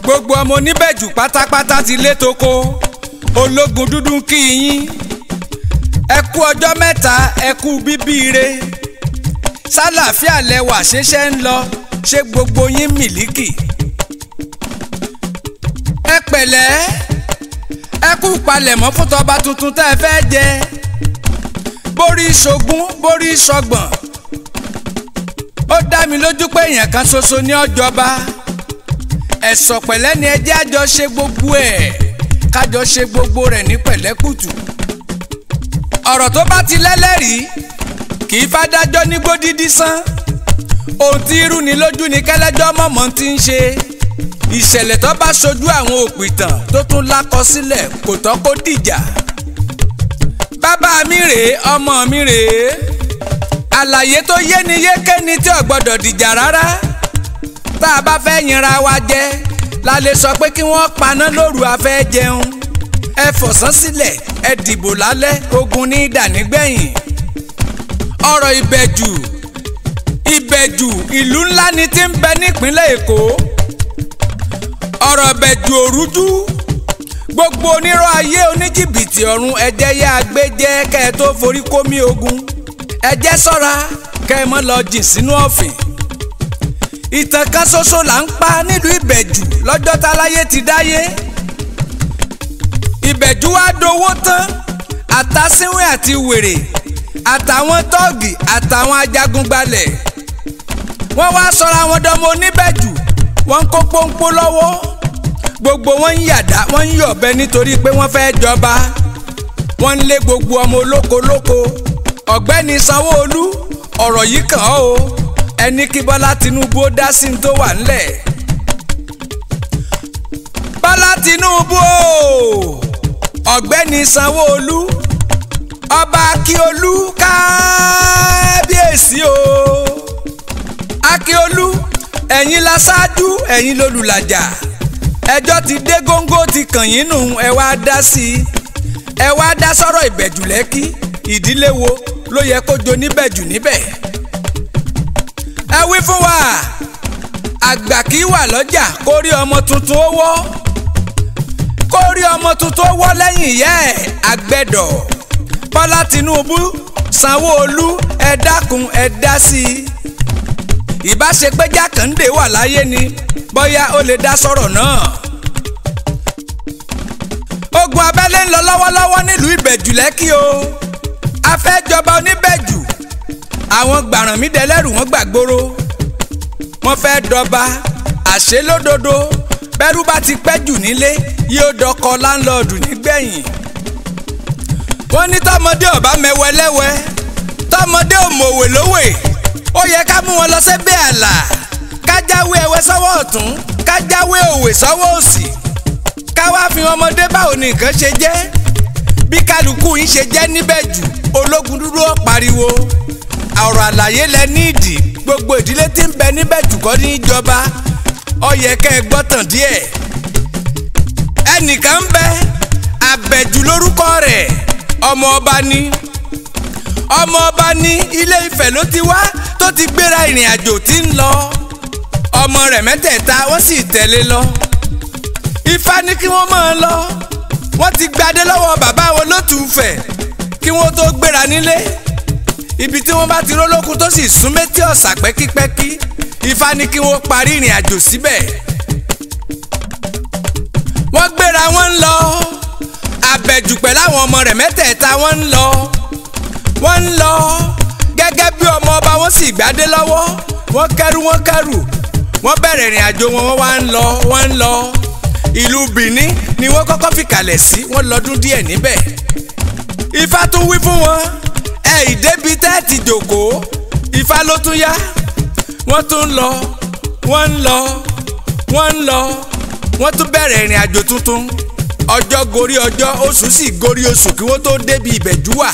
gbogbo ọmọ oníbẹ̀jù pátápátá ti lé toko ológun dúdú ń kí yín ẹ kú ọjọ́ mẹ́ta ẹ kú bíbíire sálàáfíà lẹwà ṣẹṣẹ ń lọ ṣé gbogbo yín mìlíkì ẹ pẹ̀lẹ́ ẹ kú palẹ̀mọ́ fún tọba tuntun tẹ́ ẹ fẹ́ jẹ borí ṣogún borí ṣọgbọ̀n ó dá mi lójú pé èèyàn kan ṣoṣo ní ọjọba ẹ̀sọ̀ pẹ̀lẹ́ ni ẹjẹ́ àjọ ṣe gbogbo ẹ̀ kájọ ṣe gbogbo rẹ̀ ní pẹ̀lẹ́kùtù ọ̀rọ̀ tó bá ti lẹ́lẹ́rìí kì í fádájọ́ ní gbódídí sán ohun tí irú ni lójú ni kẹ́lẹ́jọ́ mọ̀mọ́ ti ń ṣe ìṣẹ̀lẹ̀ tó bá ṣojú àwọn òpìtàn tó tún lákọsílẹ̀ kò tọ́ kó dìjà bàbá mi rèé ọmọ mi rèé àlàyé tó yé ni yéké ni tí ò gbọ́dọ̀ dìjà rárá tá a bá fẹ́ yinra wa jẹ la lè sọ pé kí wọ́n paná lóru afẹ́ jẹun ẹ fọ̀sán sílẹ̀ ẹ dìbò lálẹ́ ogun ní ìdànígbẹ̀yìn ọ̀rọ̀ ìbẹ̀jù ìbẹ̀jù ìlú ńlá ni tí ń bẹ nípínlẹ̀ èkó ọ̀rọ̀ ìbẹ̀jù òrújú gbogbo onírọ̀ ayé oníjìbìtì ọ̀run ẹ̀jẹ̀ yá gbé jẹ́ kẹ́ ẹ tó forí kómi ogun ẹ̀jẹ̀ ṣọ́ra kẹ́ ẹ mọ́ lọ jìn sínú ọ̀fìn ìtàn kan ṣoṣo là ń pa nílùú ìbẹ̀jù lọ́jọ́ táláyé ti dáyé ìbẹ̀jù wá dowó tán àtàsínwé àti wèrè àtàwọn tọ́ọ̀gì àtàwọn ajagun-gbalẹ̀ wọ́n wá sọra wọn dọmọ oníbẹ̀jù wọ́n ń kó pọ́npọ́ lọ́wọ́ gbogbo wọn ń yàdá wọ́n ń yọ̀bẹ nítorí pé wọ́n fẹ́ jọba wọ́n ń lé gbogbo ọmọ olóko lóko ọ̀gbẹ́ni sanwó-olú ọ̀rọ̀ yìí kàn ọ́ o ẹni kí bọ́lá tinubu ó dá sí ní tó wà ńlẹ̀ bọ́lá tinubu o ọ̀gbẹ́ni sanwó-olú ọba akíolú kábíyèsí o akíolú ẹ̀yin la ṣáájú ẹ̀yin lolùlàjà ẹjọ́ ti dé góńgó ti kàn yín nù ẹ wá dá sí i ẹ wá dá sọ́rọ̀ ìbẹ̀jù lẹ́kí ìdílé wo ló yẹ kó jo níbẹ̀jù níbẹ̀ ẹ wí fún wa àgbà kì í wà lọ́jà kó rí ọmọ tuntun ó wọ́ kó rí ọmọ tuntun ó wọ́ lẹ́yìn ìyá ẹ̀ àgbẹ̀dọ̀ bọ́lá tinubu sanwó-olú ẹ dákun ẹ dá sí i ìbáṣepẹ́ jákàndé wà láyé ni bóyá ó lè dá sọ̀rọ̀ náà. ogun abẹ́lé ń lọ lọ́wọ́lọ́wọ́ nílùú ìbẹ̀jù lẹ́kì o afẹ́jọba oníbẹ̀jù àwọn gbàrànmídẹ́lẹ́rù wọn gbàgbóró wọ́n fẹ́ dọba àṣẹ lódodo bẹ́rù bá ti pẹ́ jù nílé yóò dọkọ láńlọ́ọ̀dù nígbẹ̀yìn wọ́n ní tọmọdé ọba mẹwẹlẹwẹ tọmọdé òmòwè lówè ó yẹ ká mú wọn lọ sẹ́bẹ̀ àlà kájáwé ẹwẹ́ sọ́wọ́ ọ̀tún kájáwé òwe sọ́wọ́ òsì káwá fi ọmọdé báwo ni nǹkan ṣe jẹ́ bí kálukú yín ṣe jẹ́ níbẹ̀ jù ológun dúdú ó pariwo ọ̀rọ̀ àlàyé lẹ níìdì gbogbo ìdílé tí ń bẹ níbẹ̀ jù kọ́ ní ìjọba ó yẹ kẹ́ ẹ gbọ́tàn díẹ̀ ẹnìkan ń bẹ àbẹ̀jù lórúkọ rẹ̀ ọmọ ọba ní ọmọ ọba ní ilé Ifẹ̀ ló ti wá tó ti gbéra ìrìn àjò tí ń lọ ọmọ rẹ̀ mẹ́tẹ̀ẹ̀ta wọ́n sì tẹ̀lé lọ Ifá ní kí wọ́n máa lọ wọ́n ti gbadé lọ́wọ́ bàbá wọn lótùúfẹ̀ kí wọ́n tó gbéra nílé ibi tí wọ́n bá ti rólókun tó sì sún méjì ọ̀sà pẹ́kípẹ́kí Ifá ní kí wọ́n parí ìrìn àjò síbẹ̀ wọ́n gbéra wọ́n ń lọ àbẹ̀jù pẹ̀lú àwọn ọmọ rẹ̀ mẹ́tẹ̀ẹ̀ta wọ́n ń lọ wọ́n ń lọ gẹ́gẹ́ bí ọmọ ọba wọn sì gbádé lọ́wọ́ wọ́n kẹ́rù wọ́n kẹ́rù wọ́n bẹ̀rẹ̀ ìrìn àjò wọn wọ́n wá ń lọ wọ́n ń lọ ìlú Benin ni wọ́n kọ́kọ́ fìkàlẹ̀ sí wọ́n lọ́dún díẹ̀ níbẹ̀ Ifá tún wí fún wọn ẹ ìdébi tẹ́ ti jòkóó Ifá ló tún yá wọ́n tún ń lọ wọ́n ń lọ wọ́n ń lọ wọ́n tún bẹ̀rẹ̀ ìrìn àjò tuntun ọjọ́ gorí ọjọ́ oṣù sì gorí oṣù kí wọ́n tó débi ìbẹ̀jú wà.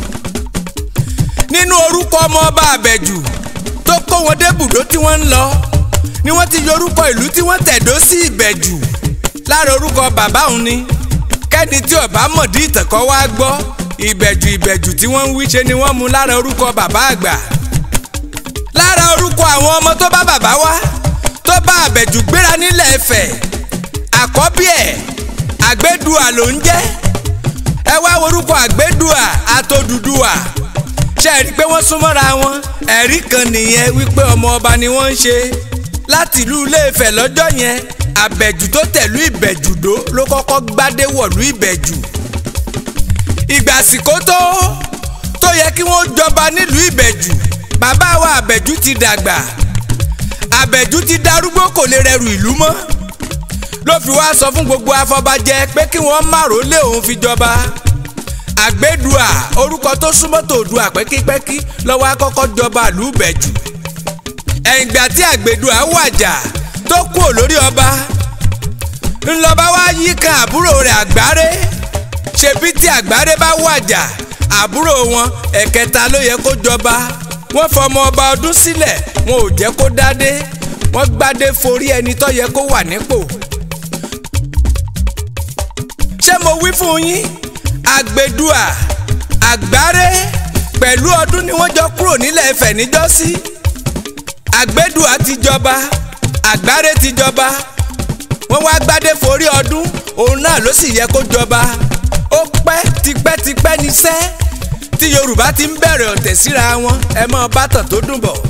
nínú orúkọ ọmọ ọba àbẹ̀jù tó kó wọn dé bùdó tí wọ́n ń lọ ni wọ́n ti yọ orúkọ ìlú tí wọ́n tẹ̀dó sí ìbẹ̀jù lára orúkọ bàbá òun ni kẹ́ni tí ọba mọ̀dí ìtẹ̀kọ́ wá gbọ́ ìbẹ̀jù ìbẹ̀jù tí wọ́n ń wí ṣe ni wọ́n mú lára orúkọ bàbá àgbà lára orúkọ àwọn ọmọ tó bá bàbá wá tó bá àbẹ̀jù gbéra nílẹ̀ Ifẹ̀ àkọ́bí ẹ̀ àgbédùà ló ń jẹ́ ẹ wá orúkọ àgbédùà àtòdùdùà ṣe rí i pé wọ́n súnmọ́ra wọn ẹ̀rí kan nìyẹn wípé ọmọ ọba ni wọ́n ń ṣe láti ìlú Ilé-Ifẹ̀ lọ́jọ́ yẹn àbẹ̀jù tó tẹ̀lú ìbẹ̀jùdó ló kọ́kọ́ gbádé wọ̀lú ìbẹ̀jù ìgbà àsìkò tó tó yẹ kí wọ́n jọba nílùú ìbẹ̀jù bàbá wa àbẹ̀jù ti dàgbà àbẹ̀jù ti darúgbó kò lè rẹrù ìlú mọ́ ló fi wá sọ fún gbogbo afọbajẹ pé kí wọ́n má rólé òun fi jọba àgbédùà orúkọ tó súnmọ́ tòdùà pẹ́kípẹ́kí lọ́wọ́ akọ́kọ́ jọba ìlú ìbẹ̀jù ẹ̀yìngbà tí àgbédùà wàjà tó kú olórí ọba ńlọba wá yí kan àbúrò rẹ̀ àgbáre ṣebí tí àgbáre bá wàjà àbúrò wọn ẹ̀kẹta ló yẹ kó jọba wọ́n fọmọ ọba ọdún sílẹ̀ wọn ò jẹ́ kó dádé wọ́n gbádé forí ẹni tó yẹ kó wà nípò. ṣé mo wí fún yín àgbèdùà àgbáre pẹ̀lú ọdún ni wọ́n jọ kúrò nílẹ̀ Ifẹ̀ níjọ́sí àgbèdùà ti jọba àgbáre ti jọba wọ́n wá gbádé forí ọdún òun náà ló sì yẹ kó jọba ó pẹ́ tipẹ́tipẹ́ níṣẹ́ tí yorùbá ti ń bẹ̀rẹ̀ ọ̀tẹ̀ síra wọn ẹ mọ́ bátàn tó dùn bọ̀.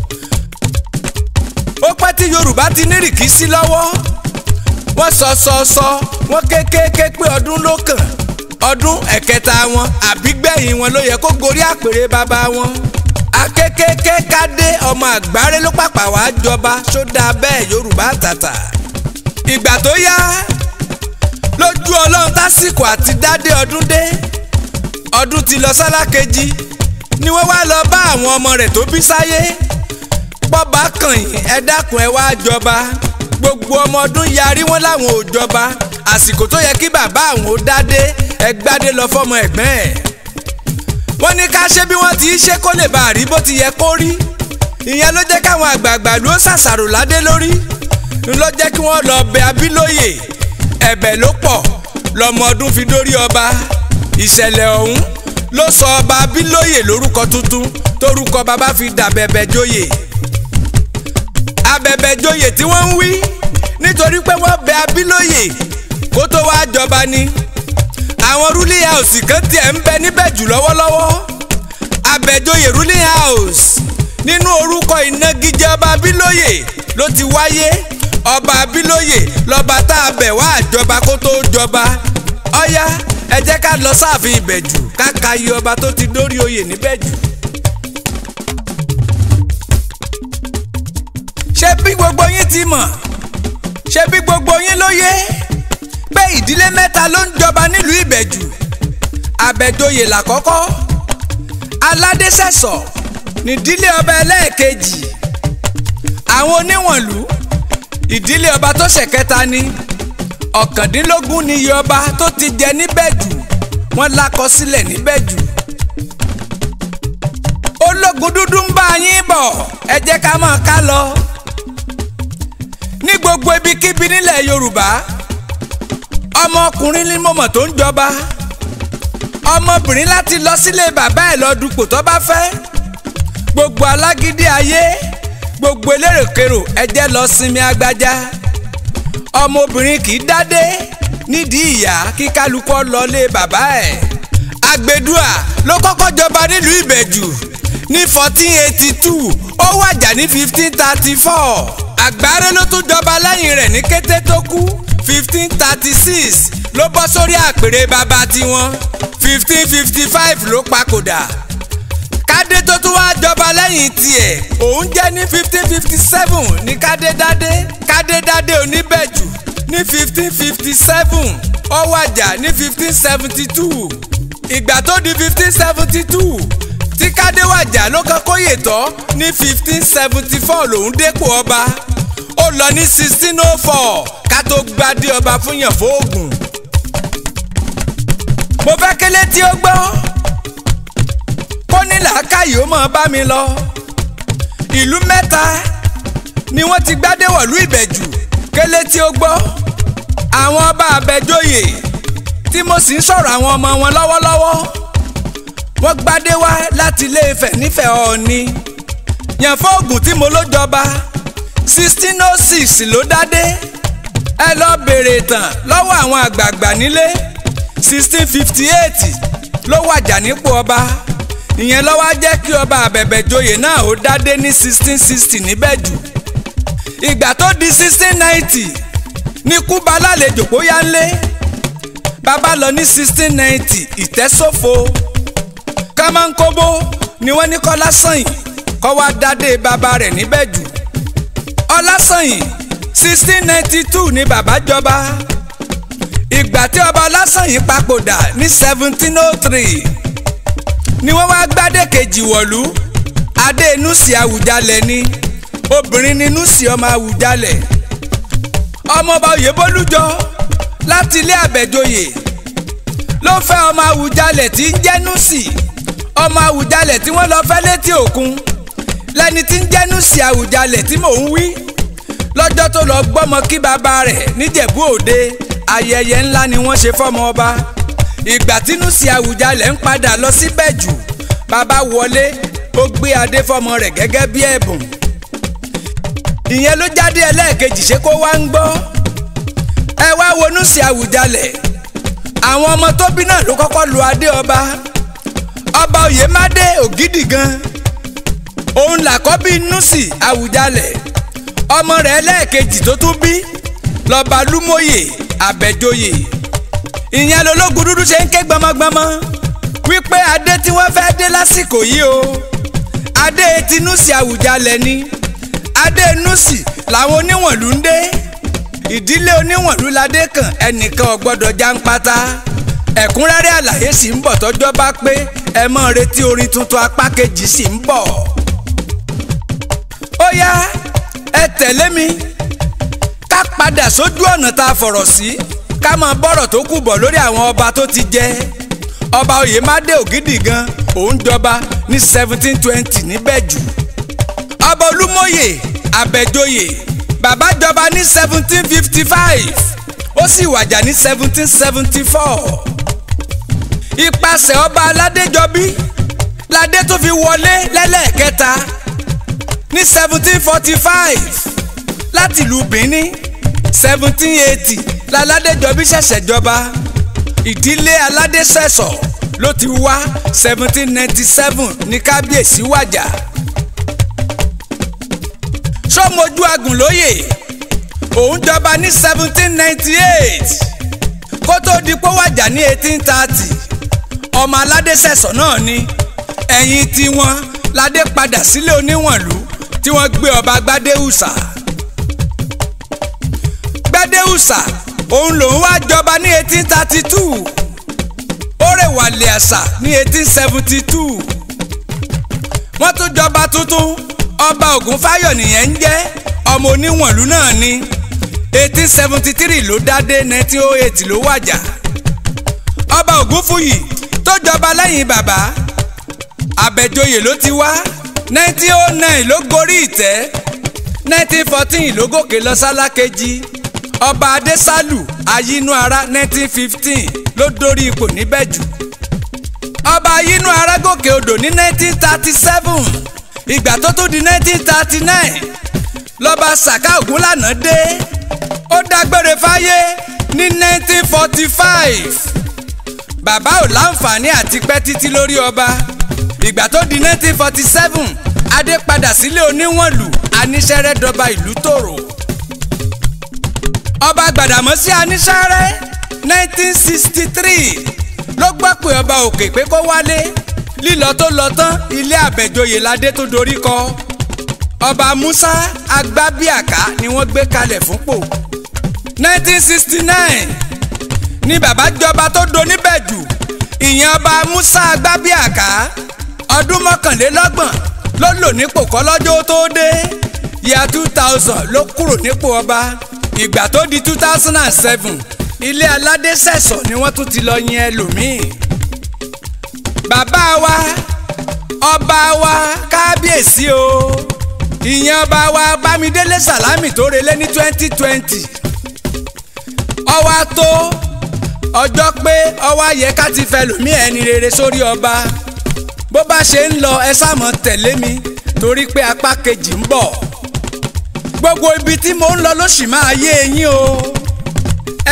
ó pẹ́ tí yorùbá ti ní rìkísí lọ́wọ́ wọ́n sọ sọ sọ wọ́n kékeré pé ọdún ló kàn ọdún ẹ̀kẹta wọn àbígbẹ̀yìn wọn ló yẹ kó gorí àpèrè bàbá wọn. akékèké kádé ọmọ àgbáre ló pàpà wá jọba sódà bẹ́ẹ̀ yorùbá tàtà. ìgbà tó yá lójú ọlọ́run tásìkò àti dádé ọdún dé ọdún ti lọ sálákejì ni wọ́n wá lọ bá àwọn ọmọ rẹ̀ tó bí sáyé pọ́ba kàn yín ẹ dákun ẹ wá jọba gbogbo ọmọ ọdún yarí wọn láwọn ò jọba àsìkò tó yẹ kí bàbá àwọn ó dádé ẹ gbádé lọ fọmọ ẹ̀gbọ́n ẹ̀ wọ́n ní ká ṣe bí wọ́n ti ṣe kó lè bá rí bó ti yẹ kó rí ìyẹn ló jẹ́ káwọn àgbààgbà ló ṣàṣàrò ládé lórí ló jẹ́ kí wọ́n lọ bẹ abílóyè ẹ̀bẹ̀ ló pọ̀ lọ́mọ ọdún fi dórí ọba ìṣẹ̀lẹ̀ ọ̀hún ló sọ ọba abílóyè lórúkọ tuntun tórúkọ bàbá fi dàbẹ̀bẹ̀ joyè abẹ̀bẹ̀ joyè tí wọ́n ń wí nítorí pé wọ́n bẹ abílóyè kó tó wá jọba ni àwọn ruling house kan tiẹ̀ ń bẹ níbẹ̀ jù lọ́wọ́lọ́wọ́ abẹ̀joyè ruling house nínú orúkọ ìnagijẹ ọba abílóyè ló ti wáyé ọba abílóyè lọ́ba tá a bẹ̀ wá àjọba kó tó jọba ọ̀yá ẹ jẹ́ ká lọ sáàfin ìbẹ̀jù ká ka iye ọba tó ti dórí oyè níbẹ̀jù. ṣé bí gbogbo yín ti mọ̀ ṣé bí gbogbo yín ló yé pé ìdílé mẹ́ta ló ń jọba nílùú ìbẹ̀jù àbẹ̀joyè làkọ́kọ́ aládésẹ̀sọ̀ nídílé ọba ẹlẹ́ẹ̀kejì àwọn oníwọ̀nlú ìdílé ọba tó ṣẹ̀kẹta ni ọ̀kàndínlógún ni iye ọba tó ti jẹ níbẹ̀jù wọ́n lákọsílẹ̀ níbẹ̀jù ológun dúdú ń bá yín bọ̀ ẹ jẹ́ ká máa ká lọ ní gbogbo ibikíbi nílẹ̀ yorùbá ọmọkùnrin ní mọ̀mọ̀ tó ń jọba ọmọbìnrin láti lọ sílé bàbá ẹ̀ lọ dupò tó bá fẹ́ gbogbo alágídí ayé gbogbo elérèkérò ẹ jẹ́ lọ sinmi agbájá ọmọbìnrin kì í dádé nídìí ìyá kí kálukọ́ lọlé bàbá ẹ̀ àgbẹ̀dùà ló kọ́kọ́ jọba nílùú ìbẹ̀jù ní fourteen eighty two ó wàjà ní fifteen thirty four àgbáre ló tún jọba lẹ́yìn rẹ̀ ní kété tó kú fifteen thirty six ló bọ́ sórí àpèrè bàbá tiwọn fifteen fifty five ló papòdà kádé tó tún wá jọba lẹ́yìn tiẹ̀ òun jẹ́ ní fifteen fifty seven ní kádé dádé kádé dádé oníbẹ̀jù ní fifteen fifty seven ó wàjà ní fifteen seventy two ìgbà tó di fifteen seventy two tí kádé wàjà ló kọ́ kóyè tọ́ ní fifteen seventy four lòún dépò ọba ó lọ ní sixteen oh four ká tó gbadé ọba fún yàn fóògùn. mo fẹ́ kélé tí ó gbọ́ kó ní làákàyè ó máa bá mi lọ. ìlú mẹ́ta ni wọ́n ti gbádé wọ̀lú ìbẹ̀jù kélé tí ó gbọ́. àwọn ọba àbẹ̀jóyè tí mo sì ń sọ̀rọ̀ àwọn ọmọ wọn lọ́wọ́lọ́wọ́ wọ́n gbádé wá láti ilé Ifẹ̀ nífẹ̀ẹ́ Ọọ̀ni yàn fóògùn tí mo ló jọba sixteen oh six ló dádé ẹ lọ béèrè ìtàn lọ́wọ́ àwọn àgbààgbà nílé sixteen fifty eight ló wàjà nípò ọba ìyẹn ló wá jẹ́ kí ọba àbẹ̀bẹ̀joyè náà ó dádé ní sixteen sixty níbẹ̀jù ìgbà tó di sixteen ninety ní kúba lálejò bóyá ńlé bàbá lọ ní sixteen ninety ìtẹ́sófo kámánkóbó ni wọ́n ní kọ́ lásànyìn kọ́ wá dádé bàbá rẹ̀ níbẹ̀jù ọlásànyìn sixteen ninety two ni bàbá jọba ìgbà tí ọba ọlásànyìn papòdà ní seventeen oh three ni wọ́n wá gbádé kejì wọ̀lú adé nùsì àwùjalẹ̀ ni obìnrin ni nùsì ọmọ àwùjalẹ̀ ọmọọba oyèbólújọ láti ilé àbẹ̀joyè ló fẹ́ ọmọ àwùjalẹ̀ tí ń jẹ́ nùsì ọmọ àwùjalẹ̀ tí wọ́n lọ fẹ́ létí òkun lẹ́ni tí ń jẹ́ nùsì àwùjalẹ̀ tí mò ń wí lọ́jọ́ tó lọ gbọ́mọ kí bàbá rẹ̀ níjẹ̀bú òde ayẹyẹ ńlá ni wọ́n ṣe fọ́mọ ọba ìgbà tínú sí àwùjalẹ̀ ń padà lọ síbẹ̀ jù bàbá wọlé ó gbé adé fọ́mọ rẹ̀ gẹ́gẹ́ bí ẹ̀bùn ìyẹn ló jáde ẹlẹ́ẹ̀kejì ṣé kó wá ń gbọ́ ẹ wá wọnú sí àwùjalẹ̀ àwọn ọmọ tó bí náà ló kọ́kọ́ lu adé ọba ọba oyèmádé ògidì gan òun làkọ́bí nùsì àwùjalẹ̀ ọmọ rẹ̀ ẹlẹ́ẹ̀kejì tó tún bí lọ́ba lúmọ̀yè àbẹ̀joyè ìyẹn lológun dúdú ṣe ń ké gbọmọgbọmọ wípé adé tí wọ́n fẹ́ dé lásìkò yìí o adé tinúsì àwùjalẹ̀ ni adé nùsì làwọn oníwọ̀nlú ń dé ìdílé oníwọ̀nlú ládé kan ẹnìkan ò gbọ́dọ̀ jáńpátá ẹ̀kúnrẹ́rẹ́ àlàyé sì ń bọ̀ tọ́jọ́ bá pé ẹ mọ́ retí orin tuntun apá kejì sì ń bọ̀ ó yá ẹ tẹ̀lé mi ká padà sójú ọ̀nà tá a fọ̀rọ̀ sí ká máa bọ́rọ̀ tó kù bọ̀ lórí àwọn ọba tó ti jẹ ọba oyèmádé ògidì gan òun jọba ní seventeen twenty níbẹ̀jù ọba olúmọ̀yè àbẹ̀joyè bàbá jọba ní seventeen fifty five ó sì wàjà ní seventeen seventy four ipasẹ̀ ọba aládéjọbí ládé tó fi wọlé lẹ́lẹ́ẹ̀kẹta ní seventeen forty five láti ìlú Benin seventeen eighty láládéjọbí ṣẹ̀ṣẹ̀ jọba ìdílé aládésẹ̀sọ̀ ló ti wá seventeen ninety seven ní kábíyèsí wàjà sọmọjú agùnlóyè òun jọba ní seventeen ninety eight kó tó di pé wàjà ní eighteen thirty ọmọ aládésẹ̀sọ̀ náà ni ẹ̀yìn tiwọn ládé padà sílé oníwọ̀nlú tí wọ́n gbé ọba gbadéhùsà gbadéhùsà òun lòun wá jọba ní eighteen thirty two ó rèwàlẹ̀ àṣà ní eighteen seventy two wọ́n tún jọba tuntun ọba ògúnfáyọ̀ nìyẹn ń jẹ́ ọmọ oníwọ̀nlú náà ní eighteen seventy three ló dádé nineteen oh eight ló wàjà ọba ògúnfúyì tó jọba lẹ́yìn bàbá àbẹ̀joyè ló ti wá nineteen oh nine ló gorí ìtẹ́ nineteen fourteen ló gòkè lọ sálákejì ọba adésálù ayínúara nineteen fifteen ló dórí ipò níbẹ̀jù ọba ayínúara gòkè odò ní nineteen thirty seven ìgbà tó tó di nineteen thirty nine lọ́ba sàká ògúnlànà dé ó dágbére fáyé ní nineteen forty five bàbá ò láǹfààní àti pẹ́ títí lórí ọba ìgbà tó di nineteen forty seven adé padà sílé oníwọ̀nlù aníṣẹ́rẹ́ dọba ìlú tòrò ọba gbàdàmọ́sí aníṣẹ́rẹ́ nineteen sixty three ló gbọ́ pé ọba òkè pé kó wálé lílọ tó lọ tán ilé àbẹ̀joyè ládé tó dorí kọ ọba musa agbábíàká ni wọ́n gbé kalẹ̀ fúnpò nineteen sixty nine ni bàbá jọba tó doníbẹ̀jù ìyẹn ọba musa agbábíàká ọdún mọ́kànlélọ́gbọ̀n ló lò nípò kọ́lọ́jọ́ tó dé yíya two thousand ló kúrò nípò ọba ìgbà tó di two thousand and seven ilé aládé sẹ̀sọ̀ ni wọ́n tún ti lọ yìn ẹlòmíì bàbá wa ọba wa kábíyèsí o ìyẹn ọba wa bámidélé sàlámì tó relé ní twenty twenty ọwá tó ọjọ́ pé ọwá yẹ ká ti fẹ́ lòmí ẹni rere sórí ọba bó bá ṣe ń lọ ẹ sáàmọ́ tẹ̀lé mi torí pé apá kejì ń bọ̀ gbogbo ibi tí mo ń lọ ló sì máa yé eyín o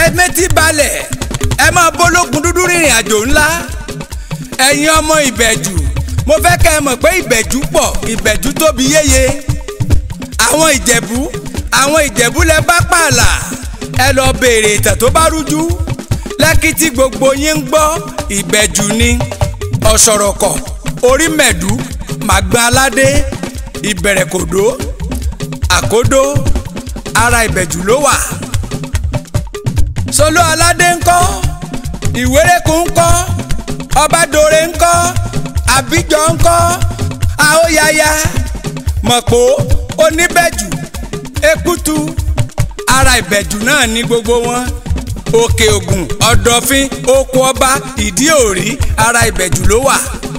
ẹ mẹ́tí balẹ̀ ẹ máa bólógun dúdú rìnrìn àjò ńlá ẹ̀yin ọmọ ìbẹ̀jù mo fẹ́ kẹ́ ẹ mọ̀ pé ìbẹ̀jù pọ̀ ìbẹ̀jù tóbi yéye àwọn ìjẹ̀bú àwọn ìjẹ̀bú lẹ bá pààlà ẹ lọ béèrè ìtàn tó bá rújú lẹ́kì tí gbogbo yín ń gbọ́ ìbẹ̀jù ni ọ̀ṣọ̀rọ̀kọ̀ orí mẹ̀dú màgbọ́n aládé ìbẹ̀rẹ̀kòdó àkódó ara ìbẹ̀jù ló wà. solo aládé ńkọ́ ìwérékùn ńkọ́ ọbadore ńkọ́ àbíjọ ńkọ́ àóyaya mọ̀pó oníbẹ̀jù èkútu ara ìbẹ̀jù náà ní gbogbo wọn òkè ògùn ọ̀dọ̀fin oko ọba ìdí òrí ara ìbẹ̀jù ló wà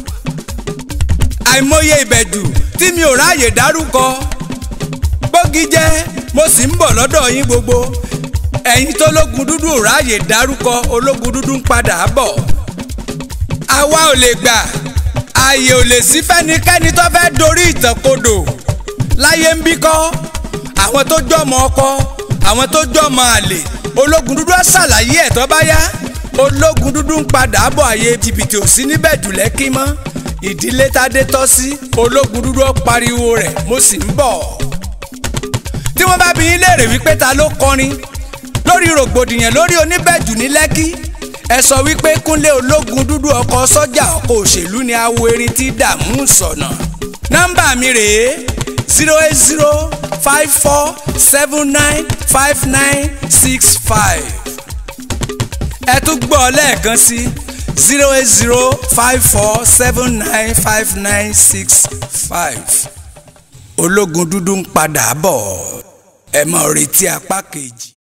àìmọye ìbẹ̀jù tí mi ò ráàyè dárúkọ bógi jẹ́ mo sì ń bọ̀ lọ́dọ̀ yín gbogbo ẹ̀yin tó lógun dúdú ò ráàyè dárúkọ ológun dúdú ń padà bọ̀ àwa ò lè gbà ààyè ò lè sí fẹ́nikẹ́ni tó fẹ́ dorí ìtàn kodò láyé ń bí kọ́ àwọn tó jọmọ ọkọ àwọn tó jọmọ àlè ológun dúdú á ṣàlàyé ẹ̀ tó bá yá ológun dúdú ń padà bọ̀ àyè jìbìtì ò sí níbẹ̀ jù lẹ́kí mọ́ ìdílé tádé tọ́ sí ológun dúdú ó pariwo rẹ̀ mo sì ń bọ̀. tí wọ́n bá bi yín léèrè wípé ta ló kọrin lórí rògbòdìyàn lórí oníbẹ̀jù ní lẹ́kí ẹ sọ wípé kúnlé ológun dúdú ọkọ̀ sọ́jà ọkọ̀ òṣèlú ni awo erin tí dààmú sọ̀nà. nọ́mbà mi rèé zero eight zero five four seven nine five nine six five ẹ tún gbọ́ lẹ́ẹ̀kan sí zero eight zero five four seven nine five nine six five ológun dúdú ń padà bọ̀ ẹ máa retí apá kejì.